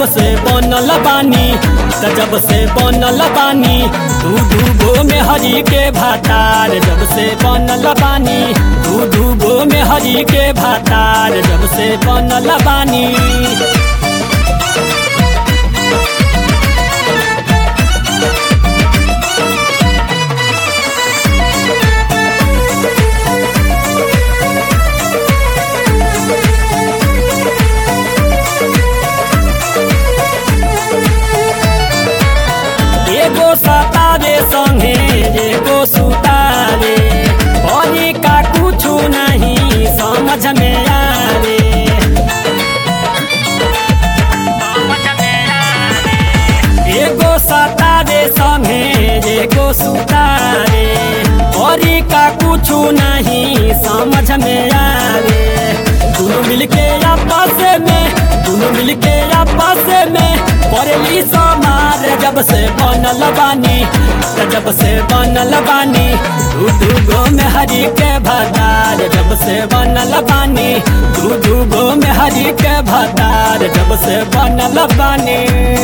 से बनल बानी त जब से बनल बानी दू दू गो में हरी के भातार जब से बनल बानी दू दू गो में हरी के भातार जब से बनल बानी एगो सतारे संगे एगो सुतारे बनी का कुछ नहीं समझ में आवे एगो सतारे संगे एगो सुतारे बनी का कुछ नहीं समझ में आवे दोनों मिलके आपस में दोनों मिलके आपस में परेली समार जब से बनल बानी त जब से बनल बानी दू दू गो में हरी के भतार जब से बनल बानी दू दू गो में हरी के भतार जब से बनल बानी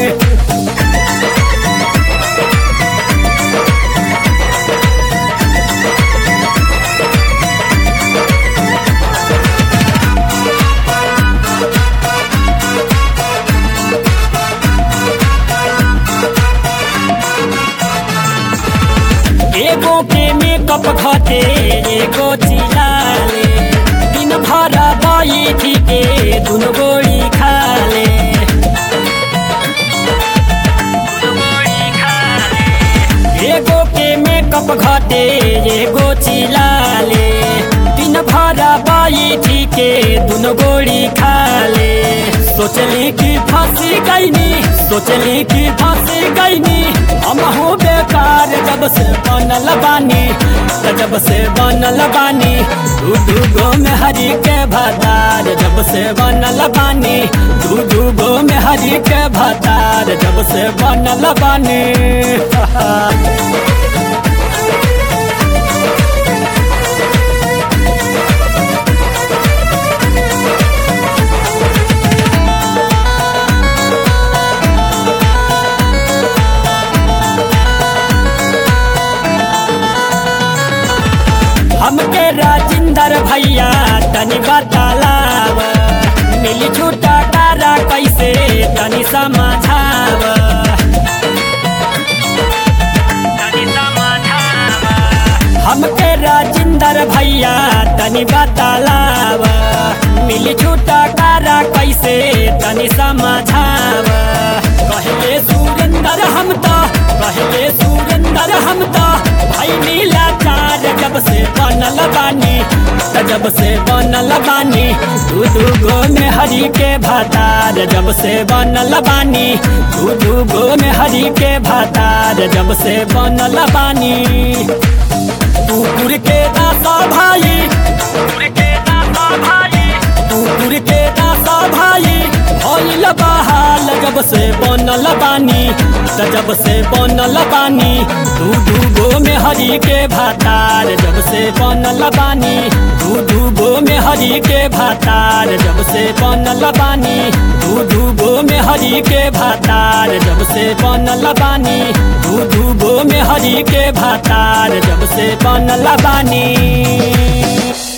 एगो के मेकअप घटे एगो चिलाले दिन भर बैठी के दुनो गोड़ी खाले एगो के मेकअप घटे एगो चिलाले दिन भर बैठी के दुनो गोड़ी खाले सोचली कि फांसी गईनी सोचली कि फांसी गईनी हम हो बेकार जब से बनल बानी त जब से बनल बानी दू दू गो में हरी के भतार जब से बनल बानी दू दू गो में हरी के भतार जब से बनल बानी हमके राजिंदर भैया तनी बतालाव मिली छूटा कारा कैसे तनी समझाव हमके राजिंदर भैया तनी बतालाव मिली छूटा कारा कैसे तनी समझाव कहले सुरेंदर हम तो कहले सुरेंदर हम तो भाई नीला चार जब से बनल बानी त जब से बनल बानी दू दू गो में हरी के भातार जब से बनल बानी दू दू गो में हरी के भातार जब से बनल बानी कुकुर के दासा भाई कुकुर के दासा भाई कुकुर के दासा भाई भइल बहाल जब से बनल बानी त जब से बनल बानी दू दू गो में हरी के भातार जब से बनल बानी दू दू गो में हरी के भातार जब से बनल बानी दू दू गो में हरी के भातार जब से बनल बानी दू दू गो में हरी के भातार जब से बनल बानी